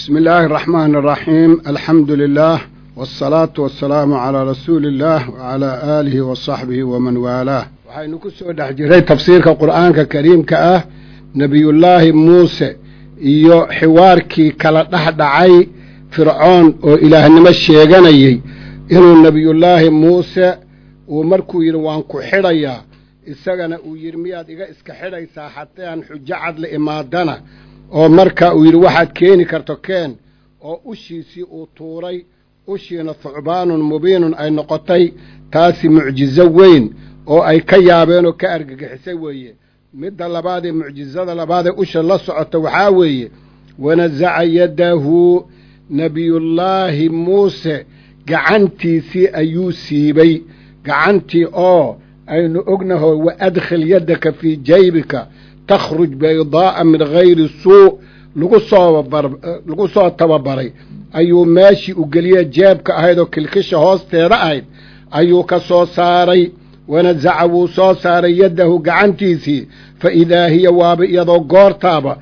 بسم الله الرحمن الرحيم الحمد لله والصلاة والسلام على رسول الله وعلى آله وصحبه ومن والاه waxaynu ku soo dhex jiray tafsiirka qur'aanka kariimka ah nebiyullaahi muuse iyo xiwaarkii kala dhex dhacay fircoon oo ilaahnimo sheeganayey inuu nebiyullaahi muuse uu markuu yidhi waan ku xidhayaa isagana uu yidhi miyaad iga iska xidhaysaa haddaan xujo cad la imaadana oo marka uu yidhi waxaad keeni karto keen oo ushiisii uu tuuray ushiina thucbaanun mubiinun ay noqotay taasi mucjizo weyn oo ay ka yaabeen oo ka argagixisay weeye midda labaadee mucjizada labaadee usha la socota waxaa weeye wanasaca yaddahu nebiyullaahi muuse gacantiisii ayuu siibay gacantii oo aynu ognaho wa adkhil yaddaka fii jaybika takhruj baydaa'a min hayri suu lagu soo lagu soo tababaray ayuu meeshii u geliye jeebka ahayd oo kilkisha hoosteeda ahayd ayuu ka soo saaray wanasaca wuu soo saaray yaddahu gacantiisii fa idaa hiya waaba iyadoo goortaaba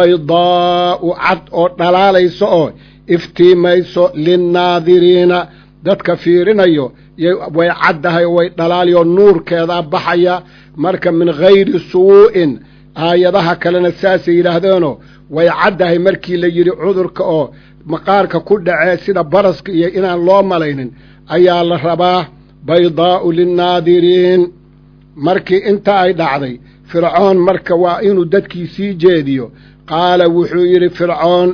baydaa'u cad oo dhalaalayso oo iftiimayso linnaadiriina dadka fiirinayo way caddahay oo way dhalaaliyoo nuurkeedaa baxaya marka min hayri suu'in aayadaha kalena saasay yidhaahdeenoo way caddahay markii la yidhi cudurka oo maqaarka ku dhacee sida baraska iyo inaan loo malaynin ayaa la rabaa baydaa'u linnaadiriin markii inta ay dhacday fircoon marka waa inuu dadkii sii jeediyo qaala wuxuu yidhi fircoon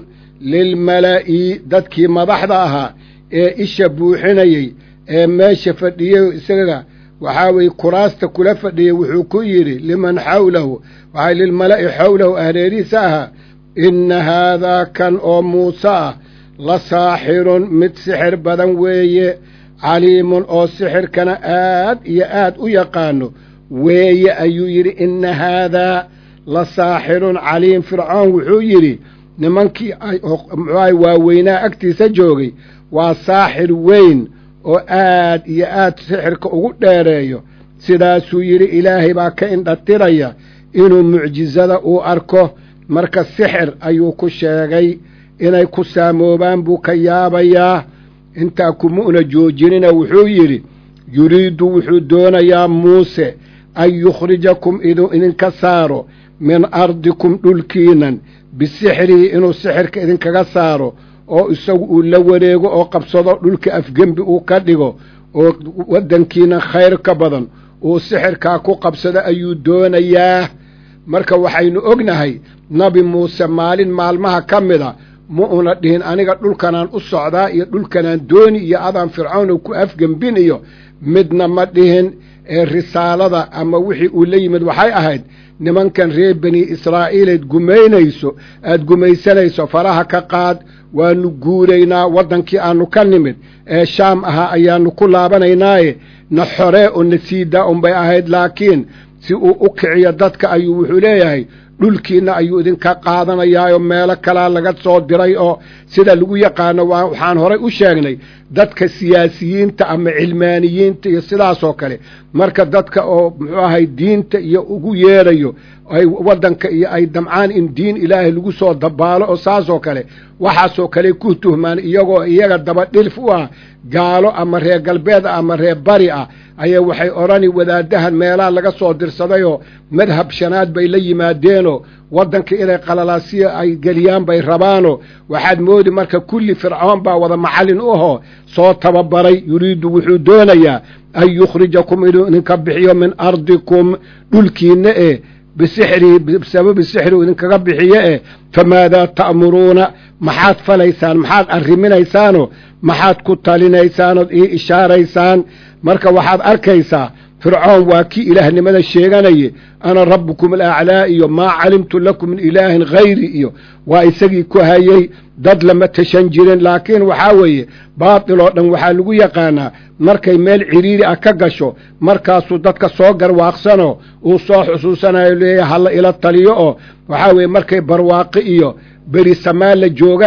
lilmala'i dadkii madaxda ahaa ee isha buuxinayey ee meesha fadhiyey isaga waxaa weeye kuraasta kula fadhiyey wuxuu ku yidhi liman xawlahu waxaa lilmala'i xawlahu ahreerihiisa ahaa inna haadaa kan oo muuse ah la saaxirun mid sixir badan weeye caliimun oo sixirkana aad iyo aad u yaqaano weeye ayuu yidhi inna haadaa la saaxirun caliim fircoon wuxuu yidhi nimankii muxuaha waaweynaa agtiisa joogay waa saaxir weyn oo aad iyo aad sixirka ugu dheereeyo sidaasuu yidhi ilaahay baa ka indhatiraya inuu mucjizada uu arko marka sixir ayuu ku sheegay inay ku saamoobaan buu ka yaabayaa intaa kumu'na joojinina wuxuu yidhi yuriidu wuxuu doonayaa muuse an yukhrijakum inuu idinka saaro min ardikum dhulkiinan bisixrihi inuu sixirka idinkaga saaro oo isagu uu la wareego oo qabsado dhulka afgembi uu ka dhigo oo waddankiina khayr ka badan uu sixirkaa ku qabsado ayuu doonayaa marka waxaynu ognahay nabi muuse maalin maalmaha ka mida ma una dhihin aniga dhulkanaan u socdaa iyo dhulkanaan dooni iyo adaan fircoon ku afgembin iyo midna ma dhihin ee risaalada ama wixii uu la yimid waxay ahayd nimankan reer bani israa'iileed gumaynayso aad gumaysanayso faraha ka qaad waanu guuraynaa waddankii aannu ka nimid ee shaam ahaa ayaannu ku laabanaynaaye na xoree oo na siidaa unbay ahayd laakiin si uu u kiciyo dadka ayuu wuxuu leeyahay dhulkiinna ayuu idinka qaadanayaayoo meelo kalaa laga soo diray oo sida lagu yaqaano waxaan horay u sheegnay dadka siyaasiyiinta ama cilmaaniyiinta iyo sidaasoo kale marka dadka oo muxuu ahay diinta iyo ugu yeerayo ay waddanka iyo ay damcaan in diin ilaahay lagu soo dabaalo oo saasoo kale waxaasoo kale ku tuhmaan iyagoo iyaga daba dhilf u ah gaalo ama reer galbeed ah ama reer bari ah ayaa waxay odhani wadaadahan meelaha laga soo dirsadayoo madhab shanaad bay la yimaadeenoo waddanka inay qalalaasiya ay geliyaan bay rabaanoo waxaad moodi marka kulli fircoon baa wada macallin u ahoo soo tababaray yuriidu wuxuu doonayaa an yukhrijakum inuu idinka bixiyo min ardikum dhulkiinna ee bisixrihi bisababi sixri idinkaga bixiye eh famaadaa ta'muruuna maxaad falaysaan maxaad arriminaysaanoo maxaad ku talinaysaanood ii ishaaraysaan marka waxaad arkaysaa fircoon waa kii ilaahnimada sheeganaye ana rabbukum alaclaa iyo maa calimtu lakum min ilaahin hayri iyo waa isagii ku hayey dad lama tashan jirin laakiin waxaa weeye baatil oo dhan waxaa lagu yaqaanaa markay meel ciriiri ah ka gasho markaasuu dadka soo garwaaqsanoo uu soo xusuusanayo leeyahay halla ila taliyo oo waxaa weeye markay barwaaqi iyo beri samaan la joogana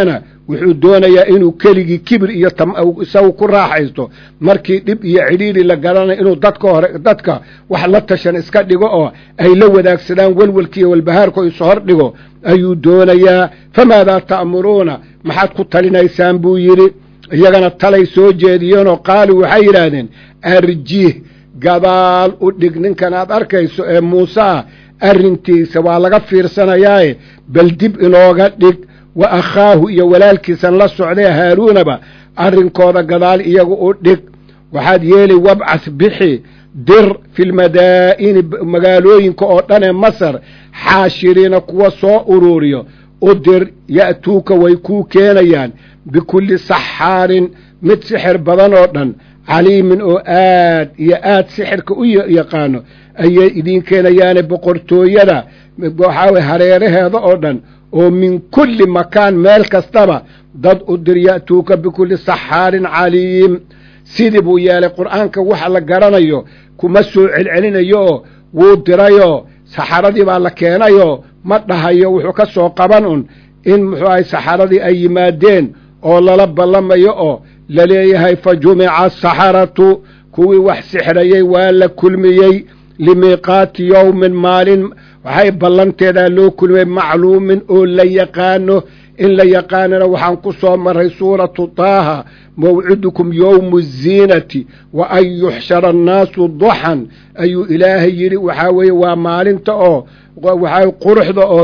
wuxuu doonayaa inuu keligii kibir iyo isagu ku raaxaysto markii dhib iyo cidhiidhi la garanayo inuu dadka hore dadka wax la tashan iska dhigo oo ay la wadaagsadaan welwelkiiyo walbahaarko isu hor dhigo ayuu doonayaa famaadaa ta'muruuna maxaad ku talinaysaan buu yidhi iyagana talay soo jeediyeenoo qaaluu waxay yidhaahdeen arjiih gadaal u dhig ninkan aad arkayso ee muuse ah arrintiisa waa laga fiirsanayaaye bal dib inooga dhig wa akhaahu iyo walaalkiisan la socdee haaruunaba arrinkooda gadaal iyagu u dhig waxaad yeeli wabcas bixi dir filmadaa'ini magaalooyinka oo dhan ee masar xaashiriina kuwa soo uruuriyo u dir ya'tuuka way kuu keenayaan bikulli saxaarin mid sixir badan oo dhan caliimin oo aad iyo aad sixirka u yaqaano ayay idiin keenayaane boqortooyada waxaa weye hareeraheeda oo dhan oo min kulli makaan meel kastaba dad u dir ya'tuuka bikulli saxaarin caliim sidii buu yeelay qur'aanka waxa la garanayo kuma soo celcelinayo oo wuu dirayoo saxaradii baa la keenayoo ma dhahayo wuxuu ka soo qaban un in muxuu ahay saxaradii ay yimaadeen oo lala ballamayo oo la leeyahay fa jumica asaxaratu kuwii wax sixrayey waa la kulmiyey limiiqaati yowmin maalin waxay ballanteedaa loo kulmiyey macluumin oo la yaqaano in la yaqaanana waxaan ku soo maray suuratu taaha mawcidukum yowmu ziinati wa an yuxshara annaasu duxan ayuu ilaahay yidhi waxaa weeye waa maalinta oo waxaa quruxda oo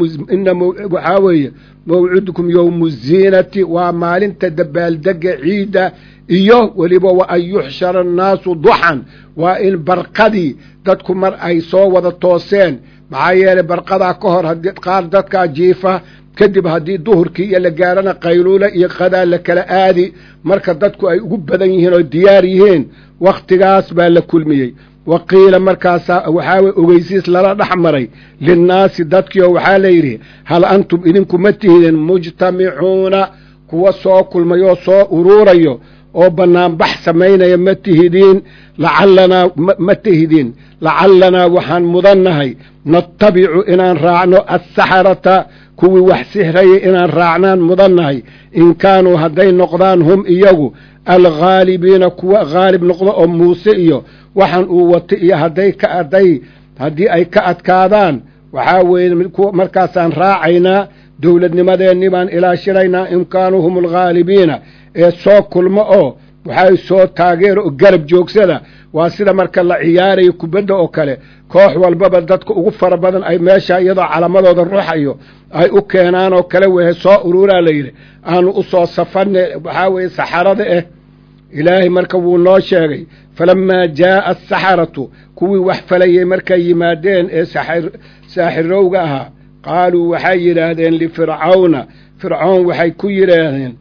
waxaa weeye mawcidukum yowmu ziinati waa maalinta dabaaldega ciidda iyo weliba wa an yuxshara annaasu duxan waa in barqadii dadku mar ay soo wada tooseen maxaa yeelay barqadaa ka hor haddii qaar dadkaa jiifa kadib haddii duhurkii iyo la gaarana qayluula iyo qadaa la kala aadi marka dadku ay ugu badan yihiin oo diyaar yihiin wakhtigaas baa la kulmiyey wa qiila markaasaa waxaa weye ogeysiis lala dhex maray linnaasi dadkiioo waxaa la yidhi hal antum idinku ma tihidin mujtamicuuna kuwa soo kulmayoo soo uruurayo oo bannaanbax samaynaya ma tihidiin lacalanaa ma tihidiin lacalanaa waxaan mudannahay natabicu inaan raacno assaxarata kuwii wax sixrayay inaan raacnaan mudannahay in kaanuu hadday noqdaan hum iyagu alghaalibiina kuwa haalib noqdo oo muuse iyo waxaan uu wata iyo hadday ka aday haddii ay ka adkaadaan waxaa weeye markaasaan raacaynaa dowladnimadeennii baan ilaashinaynaa in kaanuu hum alghaalibiina ee soo kulmo oo waxay soo taageero oo garab joogsada waa sida marka la ciyaarayo kubadda oo kale koox walbaba dadka ugu fara badan ay meesha iyadoo calamadooda ruuxayo ay u keenaan oo kale wehe soo uruuraa la yidhi aanu u soo safanne waxaa weeye saxarada ah ilaahay marka wuu noo sheegay falammaa jaa'a asaxaratu kuwii wax falayay markay yimaadeen ee saaxirowga ahaa qaaluu waxay yidhaahdeen lifircawna fircoon waxay ku yidhaahdeen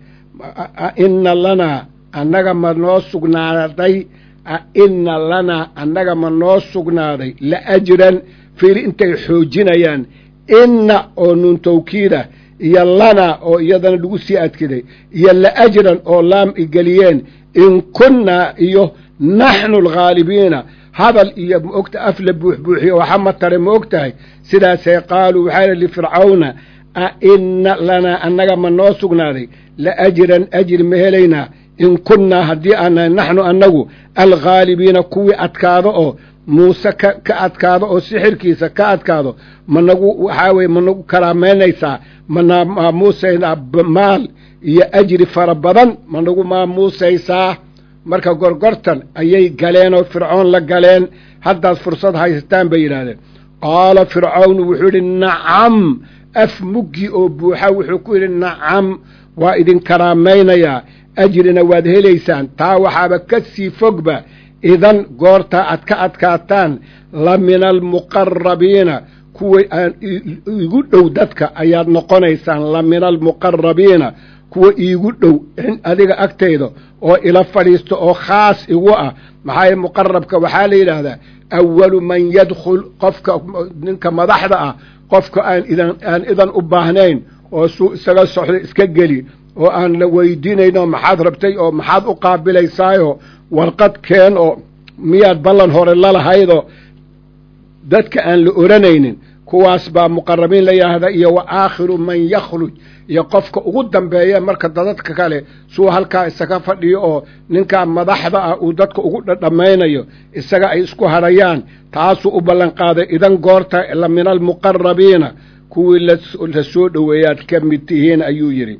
inna lanaa annaga ma noo sugnaaday inna lanaa annaga ma noo sugnaaday la ajran fiiri intay xoojinayaan inna oo nuun tawkiidah iyo lanaa oo iyadana lagu sii adkiday iyo la ajran oo laam igeliyeen in kunnaa iyo naxnu alghaalibiina hadal iyo maogta af la buuxbuuxiyo waxa ma tare ma og tahay sidaasay qaaluu waxaa li lifircawna a inna lanaa annaga ma noo sugnaaday la ajran ajri ma helaynaa in kunnaa haddii aanahay naxnu annagu alghaalibiina kuwii adkaado oo muuse ka ka adkaado oo sixirkiisa ka adkaado managu waxaa weye managu karaamaynaysaa mana maamuusaysaa maal iyo ajri fara badan managu maamuusaysaa marka gorgortan ayay galeen oo fircoon la galeen haddaad fursad haysataan bay yidhaahdeen qaala fircawnu wuxuu yidhi nacam af muggi oo buuxa wuxuu ku yidhi nacam waa idin karaamaynayaa ajrina waad helaysaan taa waxaaba ka sii fogba idan goortaa aad ka adkaataan la mina almuqarabiina kuwa aan iigu dhow dadka ayaad noqonaysaan la mina almuqarabiina kuwa iigu dhow adiga agtayda oo ila fadhiisto oo khaas igu ah maxaa muqarabka waxaa la yidhaahdaa awalu man yadkhul qofka ninka madaxda ah qofka aan idan aan idan u baahnayn oo suu isaga soxdo iska geli oo aan la weydiinayno maxaad rabtay oo maxaad u qaabilaysaayo warqad keen oo miyaad ballan hore lalahaydoo dadka aan la odhanaynin kuwaas baa muqarabiin la yidhaahda iyo wa aakhiru man yakhruj iyo qofka ugu dambeeya marka dadadka kale suu halkaa isaga fadhiyo oo ninkaa madaxda ah uu dadka ugu dhadhammaynayo isaga ay isku hadhayaan taasuu u ballanqaaday idan goorta la min almuqarabiina kuwii la soo dhoweeyaad ka mid tihiin ayuu yidhi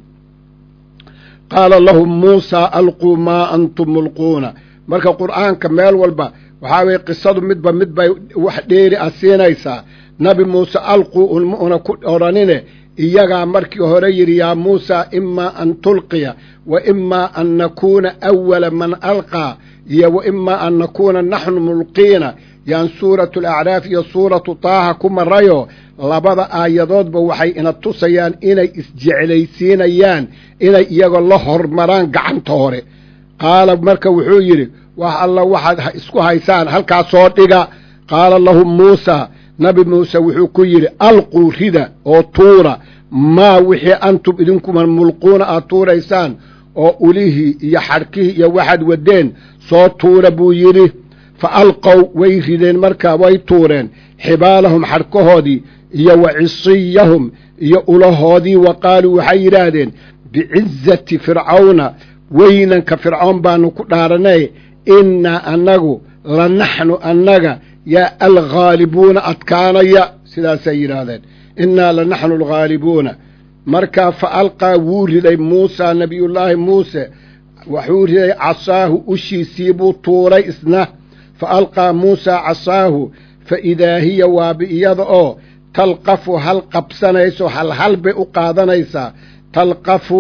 qaala lahum muusaa alquu maa antum mulquuna marka qur'aanka meel walba waxaa weye qisadu midba mid bay wax dheeri ah siinaysaa nabi muuse alquu ulmu'na ku odhanine iyagaa markii hore yidhi yaa muusaa imaa an tulqiya wa imaa an nakuuna awala man alqaa iyo wa imaa an nakuuna naxnu mulqiina yaan suuratu alacraaf iyo suuratu taaha ku marayo labada aayadoodba waxay ina tusayaan inay isjeclaysiinayaan inay iyagoo la hormaraan gacanta hore qaala marka wuxuu yidhi wax alla waxaad isku haysaan halkaa soo dhiga qaala lahum muusaa nabi muuse wuxuu ku yidhi alquu rida oo tuura maa wixii antum idinkuma mulquuna aad tuuraysaan oo ulihii iyo xadhkihii iyo waxaad waddeen soo tuura buu yidhi fa alqow way rideen markaa way tuureen xibaalahum xadhkahoodii iyo wa cisiyahum iyo ulahoodii wa qaaluu waxay yidhaahdeen bicizati fircawna weynanka fircoon baanu ku dhaaranay innaa annagu la naxnu annaga yaa alghaalibuuna adkaanaya sidaasay yidhaahdeen innaa la naxnu alghaalibuuna markaa fa alqaa wuu riday muusaa nebiyullaahi muuse wuxuu riday casaahu ushiisii buu tuuray isna fa alqaa muusaa casaahu fa idaa hiya waabi iyada oo talqafu hal qabsanayso halhal bay u qaadanaysaa talqafu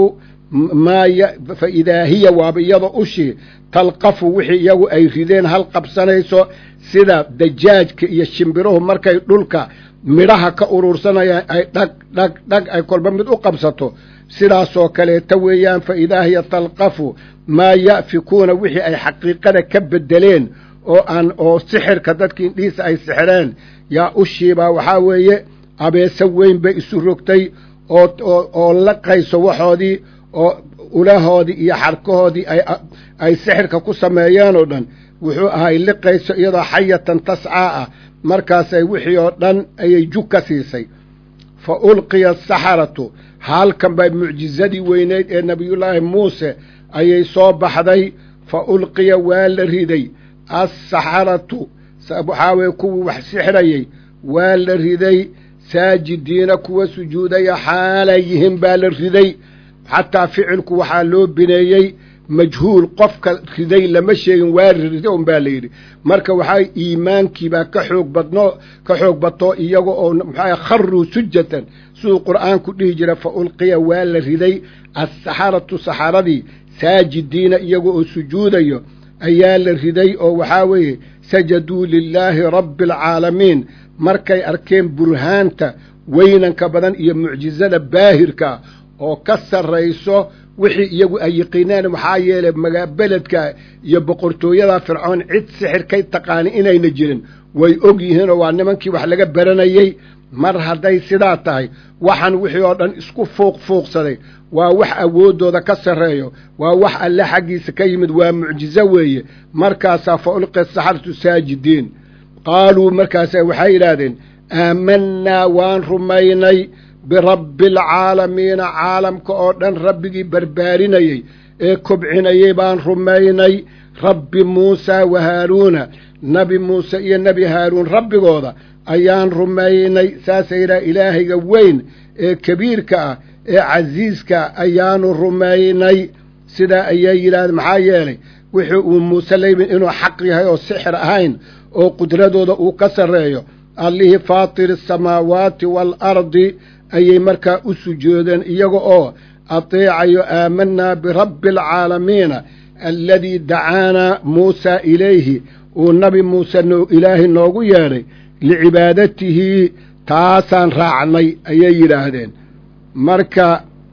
fa idaa hiya waaba iyada ushii talqafu wixii iyagu ay rideen hal qabsanayso sida dajaajka iyo shimbiruhu markay dhulka midhaha ka urursanayaan ay dhag dhag dhag ay kolba mid u qabsato sidaasoo kaleeta weeyaan fa idaa hiya talqafu maa ya'fikuuna wixii ay xaqiiqada ka beddeleen oo aan oo sixirka dadkii indhihiisa ay sixireen yaa ushiibaa waxaa weeye abeese weyn bay isu rogtay oo oo laqayso waxoodii oo ulahoodii iyo xarkahoodii ay sixirka ku sameeyeen oo dhan wuxuu ahay liqayso iyadoo xayatan tascaa ah markaasay wixii oo dhan ayay jug ka siisay fa ulqiya asaxaratu halkan bay mucjizadii weyneyd ee nebiyullaahi muuse ayay soo baxday fa ulqiya waa la riday assaxaratu waxaa weye kuwii wax sixrayey waa la riday saajidiina kuwa sujuudaya xaalay yihiin baa la riday xataa ficilku waxaa loo bineeyey majhuul qofka riday lama sheegin waa rida un baa layidhi marka waxaa iimaankiibaa ka xoog badno ka xoog bato iyaga oo maxaa kharuu sujatan siduu qur'aanku dhihi jira fa ulqiya waa la riday assaxaratu saxaradii saajidiina iyaga oo sujuudayo ayaa la riday oo waxaa weeye sajaduu lilaahi rabbi alcaalamiin markay arkeen burhaanta weynanka badan iyo mucjizada baahirka oo ka sarrayso wixii iyagu ay yiqiineen maxaa yeelay magaa beledka iyo boqortooyada fircoon cid sixirkay taqaani inayna jirin way og yihiinoo waa nimankii wax laga baranayey mar hadday sidaa tahay waxaan wixii oo dhan isku fuuq fuuqsaday waa wax awooddooda ka sarreeyo waa wax alle xaggiisa ka yimid waa mucjizo weeye markaasaa fa ulqiya saxaratu saajidiin qaaluu markaasa waxay yidhaahdeen aamannaa waan rumaynay birabbi alcaalamiina caalamka oo dhan rabbigii barbaarinayey ee kobcinayey baan rumaynay rabbi muusaa wa haaruuna nebi muuse iyo nebi haaruun rabbigooda ayaan rumaynay saasa yidhaha ilaahayga weyn ee kabiirka ah ee casiiska ayaanu rumaynay sidaa ayay yidhahdeen maxaa yeelay wixii uu muuse laymin inuu xaq yahay oo sixir ahayn oo qudradooda uu ka sarreeyo allihii faatiri asamaawaati waalardi ayay markaa u sujoodeen iyaga oo ateecayo aamanaa birabbi alcaalamiina aladii dacaanaa muusaa ilayhi uu nabi muuse ilaahay noogu yeedhay licibaadatihi taasaan raacnay ayay yidhaahdeen marka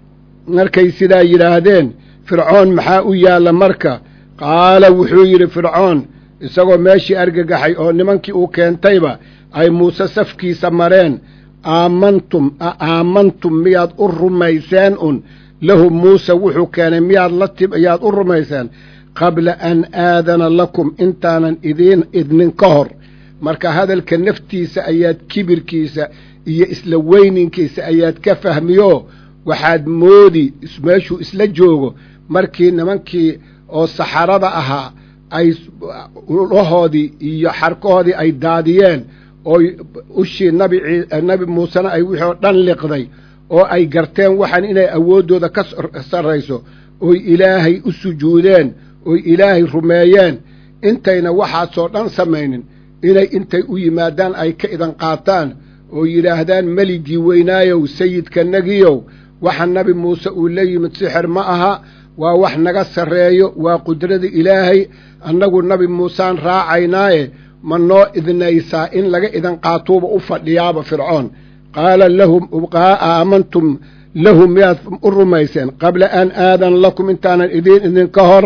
markay sidaa yidhaahdeen fircoon maxaa u yaalla marka qaala wuxuu yidhi fircoon isagoo meeshii argagaxay oo nimankii uu keentayba ay muuse safkiisa mareen aamantum a aamantum miyaad u rumayseen un lahu muuse wuxuu keenay miyaad la tib ayaad u rumayseen qabla an aadana lakum intaanan idiin idnin ka hor marka hadalka naftiisa ayaad kibirkiisa iyo isla weyninkiisa ayaad ka fahmiyo waxaad moodi meeshuu isla joogo markii nimankii oo saxarada ahaa ay ulahoodii iyo xarkahoodii ay daadiyeen ooy ushii nabi nabi muusena ay wixii oo dhan liqday oo ay garteen waxaan inay awooddooda ka sarrayso oy ilaahay u sujuudeen oy ilaahay rumeeyeen intayna waxaasoo dhan samaynin inay intay u yimaadaan ay ka idan qaataan oo yidhaahdaan meligii weynaayow sayidkanagiyow waxa nabi muuse uu la yimid sixir ma aha waa wax naga sarreeyo waa qudrada ilaahay annagu nabi muusaan raacaynaaye ma noo idnaysaa in laga idan qaatuuba u fadhiyaaba fircoon qaala lahum aamantum lahu miyaad u rumayseen qabla an aadan lakum intaanan idiin idinka hor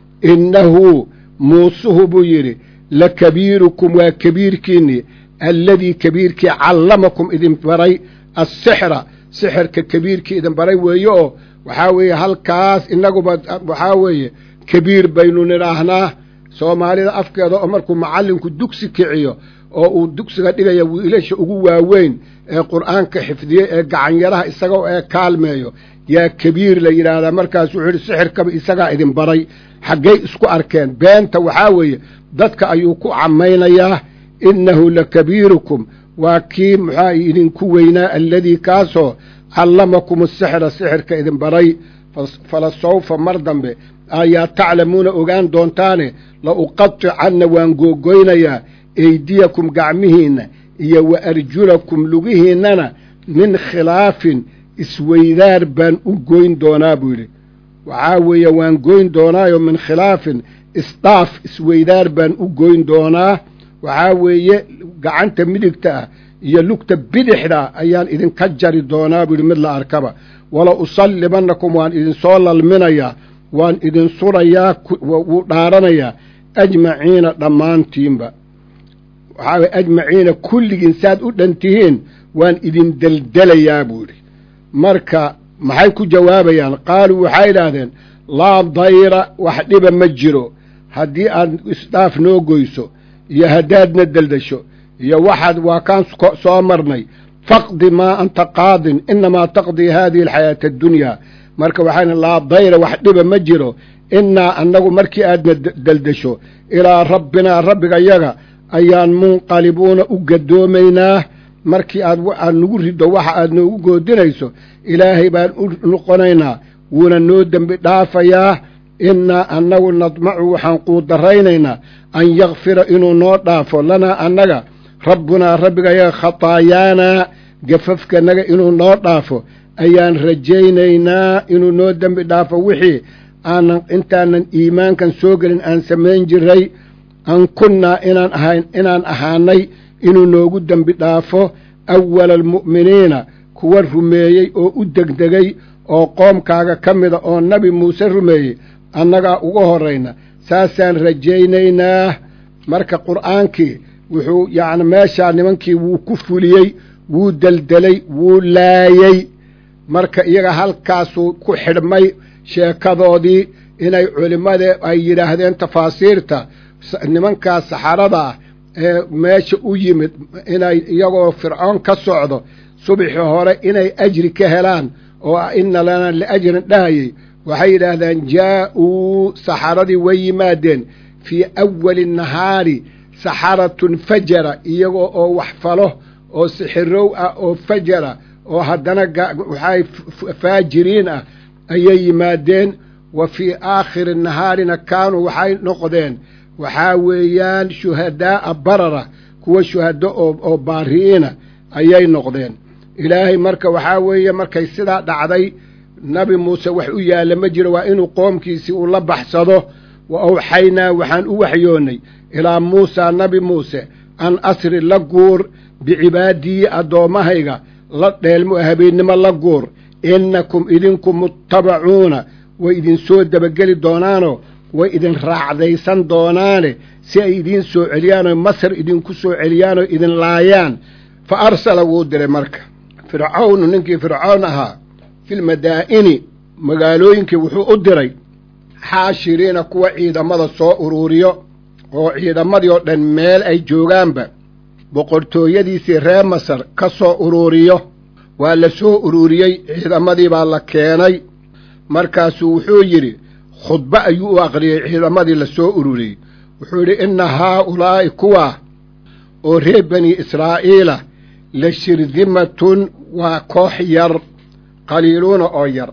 innahu muusuhu buu yidhi la kabiirukum waa kabiirkiinnii alladii kabiirkii callamakum idin baray assixra sixirka kabiirkii idin baray weeye oo waxaa weeye halkaas innaguba waxaa weeye kabiir baynu nidhaahnaa soomaalida afkeeda oo markuu macallinku dugsi kiciyo oo uu dugsiga dhigaya wiilasha ugu waaweyn ee qur'aanka xifdiyey ee gacanyaraha isaga ee kaalmeeyo yaa kabiir la yidhaahdaa markaas wuxuu yidhi sixirkaba isagaa idin baray xaggay isku arkeen beenta waxaa weeye dadka ayuu ku camaynayaa innahu la kabiirukum waa kii muxaa idinku weynaa alladii kaasoo callamakum asixra sixirka idin baray fala sawfa mar dambe ayaa taclamuuna ogaan doontaane la uqaticanna waan googoynayaa eydiyakum gacmihiinna iyo wa arjulakum lugihiinnana min khilaafin isweydaar baan u goyn doonaa buu yidhi waxaa weeye waan goyn doonaayo min khilaafin isdhaaf isweydaar baan u goyn doonaa waxaa weeye gacanta midigta ah iyo lugta bidixda ayaan idinka jari doonaa buu yidhi mid la arkaba wala usallibannakum waan idinsoo lalminayaa waan idin surayaa wuu dhaaranayaa ajmaciina dhammaantiinba waxaa weye ajmaciina kulligiin saad u dhan tihiin waan idin deldelayaa buu yidhi marka maxay ku jawaabayaan qaaluu waxay idhaahdeen laa dayra wax dhiba ma jiro haddii aad isdhaaf noo goyso iyo haddaadna deldasho iyo waxaad waa kaan soo marnay faqdi maa anta qaadin inamaa taqdii haadihi alxayaata addunyaa marka waxaa laa dayra wax dhiba ma jiro innaa annagu markii aadna deldasho ilaa rabbinaa rabbigayaga ayaan munqalibuuna u gadoomaynaa markii aad aad nagu riddo waxa aad noogu goodinayso ilaahay baan u noqonaynaa wuuna noo dembi dhaafayaa innaa annagu nadmacu waxaan quudaraynaynaa an yakfira inuu noo dhaafo lanaa annaga rabbunaa rabbigayaga khataayaanaa gafafkanaga inuu noo dhaafo ayaan rajaynaynaa inuu noo dembi dhaafo wixii aanan intaanan iimaankan soo gelin aan samayn jiray an kunnaa inaan ahayn inaan ahaanay inuu noogu dembi dhaafo awala almu'miniina kuwa rumeeyey oo u degdegay oo qoomkaaga ka mida oo nabi muuse rumeeyey annagaa uga horrayna saasaan rajaynaynaa marka qur'aankii wuxuu yacni meeshaa nimankii wuu ku fuliyey wuu deldelay wuu laayey marka iyaga halkaasuu ku xidhmay sheekadoodii inay culimmada ay yidhaahdeen tafaasiirta nimankaas saxarada ah ee meesha u yimid inay iyagoo fircoon ka socdo subxi hore inay ajri ka helaan oo ina lana liajrin dhahayay waxay yidhaahdeen jaa-uu saxaradii way yimaadeen fii awali nahaari saxaratun fajara iyagoo oo wax falo oo sixirow ah oo fajara oo haddana waxay faajiriin ah ayay yimaadeen wa fii aakhiri nahaarina kaanuu waxay noqdeen waxaa weeyaan shuhadaa'a barara kuwa shuhado oo baari'iina ayay noqdeen ilaahay marka waxaa weeye markay sidaa dhacday nabi muuse wax u yaalla ma jiro waa inuu qoomkiisii uu la baxsado wa awxaynaa waxaan u waxyoonnay ilaa muusaa nabi muuse an asri la guur bicibaadiyi addoommahayga la dheelmo habeennimo la guur innakum idinku muttabacuuna way idinsoo debageli doonaanoo way idin raacdaysan doonaane si ay idiin soo celiyaanoo masar idinku soo celiyaanoo idin laayaan fa arsala wuu diray marka fircawnu ninkii fircoon ahaa filmadaa'ini magaalooyinkii wuxuu u diray xaashiriina kuwa ciidamada soo uruuriyo oo ciidamadii oo dhan meel ay joogaanba boqortooyadiisii reer masar ka soo uruuriyo waa la soo uruuriyey ciidamadii baa la keenay markaasuu wuxuu yidhi khudbo ayuu u aqriyey ciidamadii la soo ururiyey wuxuu yidhi inna haaulaa'i kuwaa oo reer bani israa'iila la shirdimatun waa koox yar qaliiluuna oo yar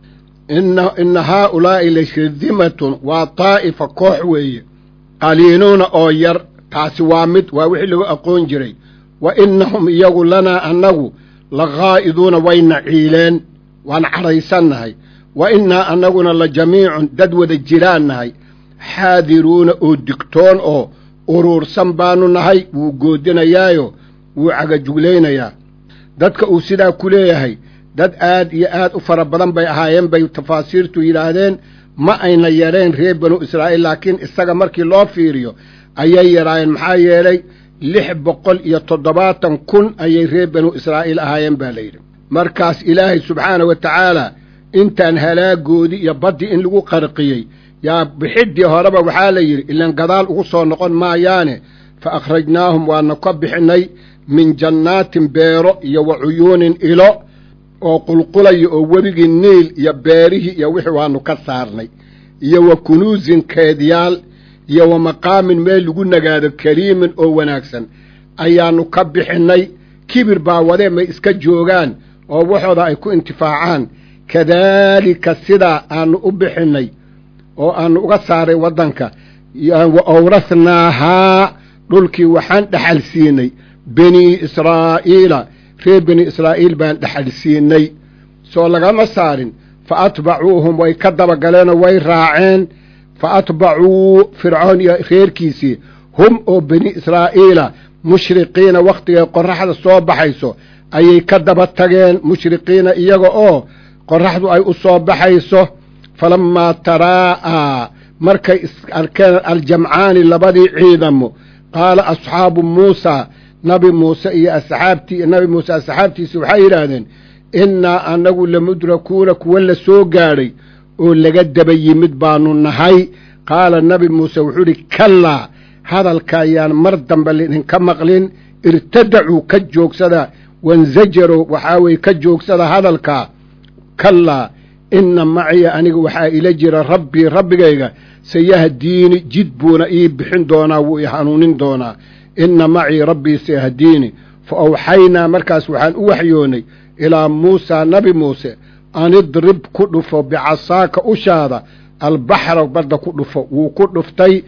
inna haaulaa'i la shirdimatun waa daa'ifa koox weeye qaliiluuna oo yar taasi waa mid waa wixii lagu aqoon jiray wa innahum iyagu lanaa annagu la khaa'iduuna wayna ciileen waan cadhaysannahay wa innaa annaguna la jamiicun dad wada jiraan nahay xaadiruuna oo digtoon oo uruursan baanu nahay wuu goodinayaayo wuu cagajuglaynayaa dadka uu sidaa ku leeyahay dad aad iyo aad u fara badan bay ahaayeen bay tafaasiirtu yidhaahdeen ma ayna yareen reer banu israa'iil laakiin isaga markii loo fiiriyo ayay yaraayeen maxaa yeelay lix boqol iyo toddobaatan kun ayay reer banu israa'iil ahaayeen baa layidhi markaas ilaahay subxaana wa tacaala intaan halaagoodii iyo baddii in lagu qarqiyey yaa bixiddii horeba waxaa la yidhi ilaan gadaal ugu soo noqon maayaane fa akhrajnaahum waana ka bixinnay min jannaatin beero iyo wa cuyuunin ilo oo qulqulaya oo webigii niil iyo beerihii iyo wixii waannu ka saarnay iyo wa kunuusin keedyaal iyo wa maqaamin meel lagu nagaado kariimin oo wanaagsan ayaannu ka bixinnay kibir baa wadee may iska joogaan oo waxooda ay ku intifaacaan kadaalika sidaa aannu u bixinnay oo aannu uga saaray waddanka wa awrathnaahaa dhulkii waxaan dhexal siinay banii israa'iila reer bani israa'iil baan dhexal siinay soo lagama saarin fa atbacuuhum way ka dabagaleenoo way raaceen fa atbacuu fircoon iyo reerkiisii hum oo bani israa'iila mushriqiina wakhtigay qorraxda soo baxayso ayay ka daba tageen mushriqiina iyaga oo qorraxdu ay u soo baxayso falammaa taraa'aa markay arkeen aljamcaani labadii ciidamo qaala asxaabu muusaa nabi muuse iyo asxaabtii nabi muuse asxaabtiisi waxay yidhaahdeen innaa annagu lamudrakuuna kuwa la soo gaadhay oo laga daba yimid baanu nahay qaala nabi muuse wuxuu idhi kallaa hadalka ayaan mar dambe lidinka maqlin irtadacuu ka joogsada wanzajarow waxaa weye ka joogsada hadalkaa kallaa inna maciya aniga waxaa ila jira rabbii rabbigayga sayahdiini jid buuna ii bixin doonaa wuu i hanuunin doonaa inna macii rabbii sayahdiini fa awxaynaa markaas waxaan u waxyoonnay ilaa muusaa nabi muuse an idrib ku dhufo bicasaaka ushaada albaxra badda ku dhufo wuu ku dhuftay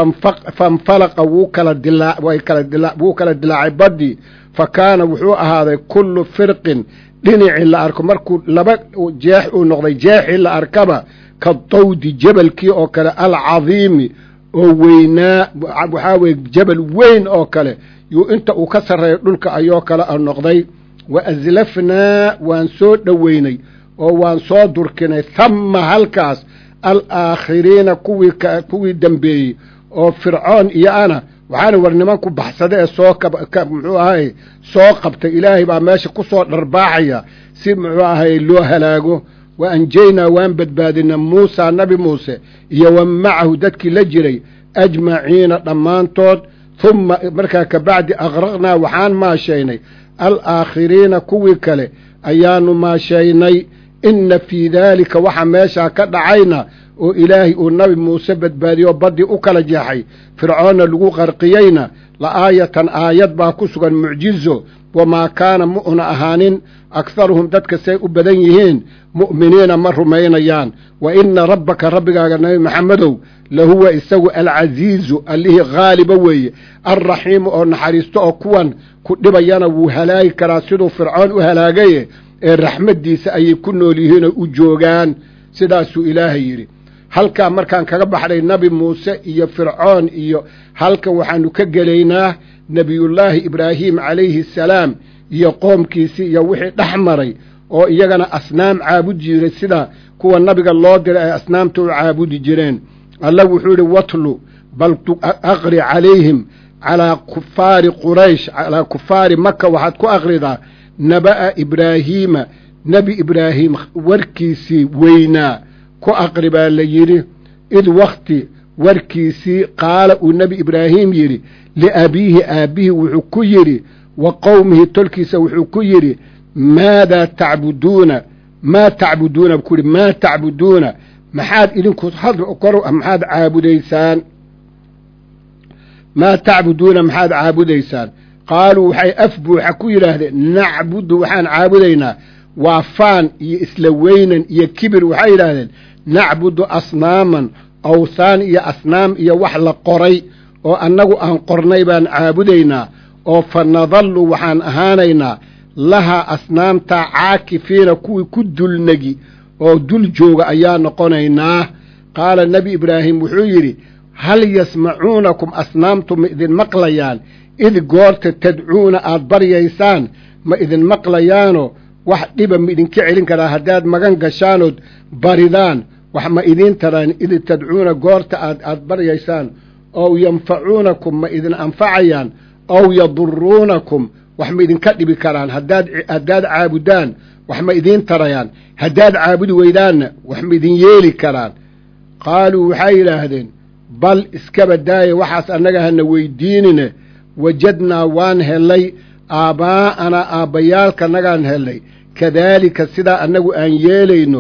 fanfalaqa wuu kala wuu kala dilaacay baddii fa kaana wuxuu ahaaday kullu firqin dhinacii la arko markuu laba jeex uu noqday jeexii la arkaba ka dawdi jabalkii oo kale alcadiimi oo weynaa waxaa weye jabal weyn oo kale yuu inta uu ka sarreeyo dhulka ayoo kale a noqday wa aslafnaa waan soo dhoweynay oo waan soo durkinay hamma halkaas alaakhiriina kuwii kuwii dembeeyey oo fircoon iyo ana waxaana war nimanku baxsada ee soo muxuu ahay soo qabtay ilaahay baa meesha ku soo dharbaaxaya si muxuu ahay loo halaago wa anjaynaa waan badbaadina muusaa nabi muuse iyo wa macahu dadkii la jiray ajmaciina dhammaantood humma markaa ka bacdi aqraqnaa waxaan maashaynay alaakhiriina kuwii kale ayaanu maashaynay inna fii daalika waxa meeshaa ka dhacayna oo ilaahay uu nabi muuse badbaadiyoo baddii u kala jeexay fircoonna lagu qarqiyeyna la aayatan aayad baa ku sugan mucjizo wamaa kaana mu'na ahaanin akharuhum dadka say u badan yihiin mu'miniina ma rumaynayaan wa inna rabbaka rabbigaaga nabi maxamedow lahuwa isagu alcasiizu allihii haaliba weeye alraxiimu oo naxariisto oo kuwan ku dhibayana wuu halaagi karaa siduu fircoon u halaagaye ee raxmaddiisa ayay ku nool yihiin oo u joogaan sidaasuu ilaahay yidhi halkaa markaan kaga baxnay nabi muuse iyo fircoon iyo halkan waxaanu ka gelaynaa nebiyullaahi ibraahim calayhi asalaam iyo qoomkiisii iyo wixii dhex maray oo iyagana asnaam caabudi jiray sida kuwa nabiga loo diray ay asnaamta u caabudi jireen alla wuxuu yidhi watlu bal aqri calayhim calaa kufaari quraysh calaa kufaari maka waxaad ku aqridaa naba'a ibraahiima nebi ibraahim warkiisii weynaa ku aqri baa la yidhi id wakhti warkiisii qaala uu nebi ibraahim yidhi liabiihi aabbihii wuxuu ku yidhi wa qowmihi tolkiisa wuxuu ku yidhi maadaa tacbuduuna maa tacbuduuna ku yidhi maa tacbuduuna maxaad idinku maxaad caabudaysaan maa tacbuduuna maxaad caabudaysaan qaaluu waxay af buuxa ku yidhaahdeen nacbudu waxaan caabudaynaa waa faan iyo isla weynan iyo kibir waxay yidhaahdeen nacbudu asnaaman awthaan iyo asnaam iyo wax la qoray oo annagu aan qornay baan caabudaynaa oo fa nadallu waxaan ahaanaynaa lahaa asnaamtaa caakifiina kuwii ku dulnegi oo dul jooga ayaa noqonaynaa qaala nebi ibraahim wuxuu yidhi hal yasmacuunakum asnaamtu ma idin maqlayaan id goorta tadcuuna aad baryaysaan ma idin maqlayaanoo wax dhiba ma idinka celin karaa haddaad magan gashaanood baridaan wax ma idiin taraan id tadcuuna goorta aad aad baryaysaan ow yanfacuunakum ma idin anfacayaan ow yaduruunakum wax ma idinka dhibi karaan haddaad haddaad caabudaan wax ma idiin tarayaan haddaad caabudi weydaanna wax ma idin yeeli karaan qaaluu waxay yidhaahdeen bal iskaba daaya waxaas annaga hana weydiinine wajadnaa waan hellay aabbaa'anaa aabbayaalkanagaan hellay kadaalika sidaa annagu aan yeelayno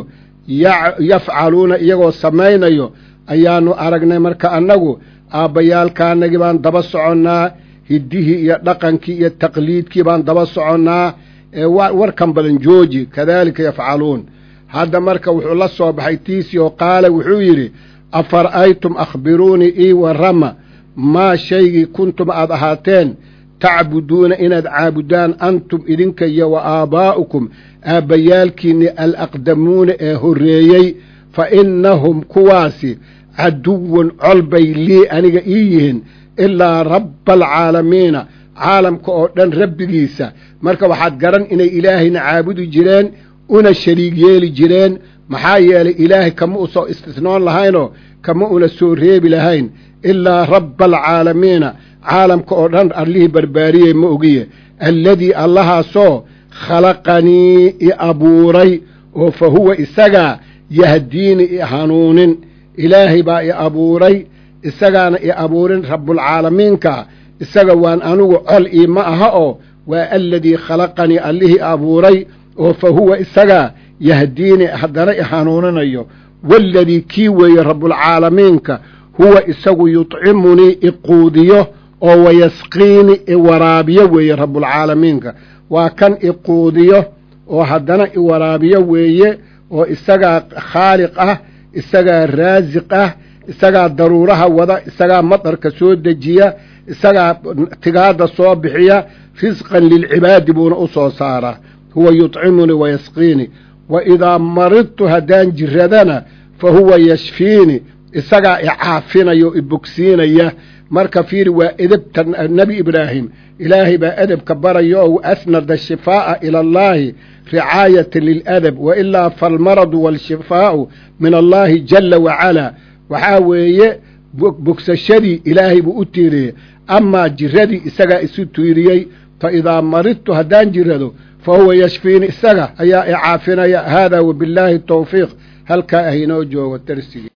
yafcaluuna iyagoo samaynayo ayaannu aragnay marka annagu aabbayaalkaanagii baan daba soconnaa hiddihii iyo dhaqankii iyo taqliidkii baan daba soconnaa ee warkan badan jooji kadaalika yafcaluun hadda marka wuxuu la soo baxay tiisii oo qaala wuxuu yidhi afara'aytum akhbiruunii ii warrama maa shaygii kuntum aad ahaateen tacbuduuna inaad caabudaan antum idinka iyo wa aabbaa'ukum aabbayaalkiinni alaqdamuuna ee horreeyey fa innahum kuwaasi caduwun col bay lii aniga ii yihiin ilaa rabba alcaalamiina caalamka oo dhan rabbigiisa marka waxaad garan inay ilaahayna caabudi jireen una shariig yeeli jireen maxaa yeelay ilaahay kama u soo istisnoon lahaynoo kama una soo reebi lahayn ilaa rabba alcaalamiina caalamka oo dhan allihii barbaariyey ma ogiye alladii allahaasoo khalaqanii i abuuray oo fa huwa isagaa yahdiini i hanuunin ilaahay baa i abuuray isagaana i abuurin rabbulcaalamiinka isaga waan anugu col ii ma aha oo waa aladii khalaqanii allihii abuuray oo fa huwa isagaa yahdiini haddana i hanuuninayo waaladii kii weeye rabbulcaalamiinka huwa isagu yudcimunii i quudiyo oo wayasqiini i waraabiyo weeye rabbulcaalamiinka waa kan i quudiyo oo haddana i waraabiyo weeye oo isagaa khaaliq ah isagaa raasiq ah isagaa daruuraha wada isagaa madarka soo dejiya isagaa tigaadda soo bixiya risqan lilcibaadi buuna u soo saaraa huwa yudcimunii wayasqiini wa idaa maridtu haddaan jiradana fa huwa yashfiini isagaa i caafinaya oo i bogsiinaya marka fiiri waa edebta nebi ibraahim ilaahay baa edebka baraya oo asnada shifaa'a ila allaahi ricaayatan liladab wa ilaa faalmaradu waalshifaa'u min allaahi jalla wacalaa waxaa weeye bogsashadii ilaahay buu u tiiriyey amaa jiradii isagaa isu tiiriyey fa idaa maridtu haddaan jirado fa huwa yashfiini isaga ayaa i caafinaya haadaa wabillaahi tawfiiq halkaa ah inoo joogo darsigii